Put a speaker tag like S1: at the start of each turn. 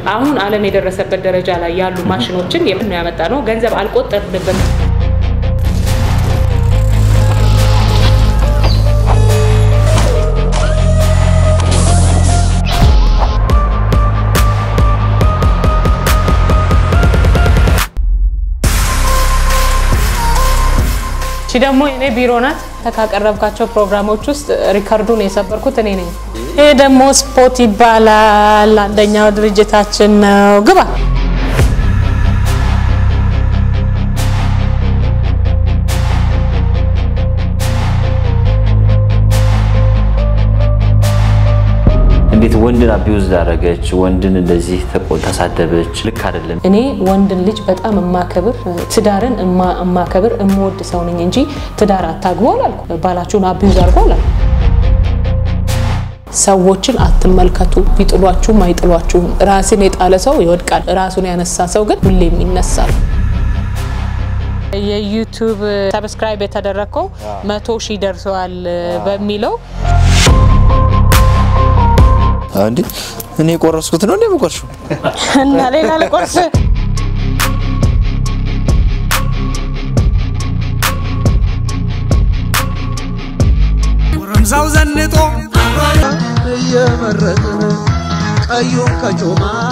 S1: አሁን ዓለም የደረሰበት ደረጃ ላይ ያሉ ማሽኖችን የምን ያመጣ ነው። ገንዘብ አልቆጠርንበት። እቺ ደግሞ የኔ ቢሮ ናት። ካቀረብካቸው ፕሮግራሞች ውስጥ ሪከርዱን የሰበርኩት እኔ ነኝ። ይሄ ደግሞ ስፖት ይባላል። አንደኛው ድርጅታችን ነው። ግባ
S2: እንዴት ወንድን አቢውዝ ዳረገች? ወንድን እንደዚህ ተቆ- ተሳደበች? ልክ አይደለም።
S1: እኔ ወንድን ልጅ በጣም እማከብር ትዳርን እማ- እማከብር እምወድ ሰው ነኝ እንጂ ትዳር አታግቡ አላልኩ። ባላችሁን አቢዩዝ አድርጎ አላልኩ። ሰዎችን አትመልከቱ። ቢጥሏችሁም አይጥሏችሁም። ራስን የጣለ ሰው ይወድቃል። ራሱን ያነሳ ሰው ግን ሁሌም ይነሳል። የዩቱብ ሰብስክራይብ የተደረግከው መቶ ሺህ ደርሰዋል በሚለው
S3: እንዴ እኔ የቆረስኩት ነው እንዴ የምቆርሽው?
S1: እና ሌላ ልቆርስ
S4: ጎረምሳው ዘንጦ
S5: እየመረጥን ቀዩን ከጮማ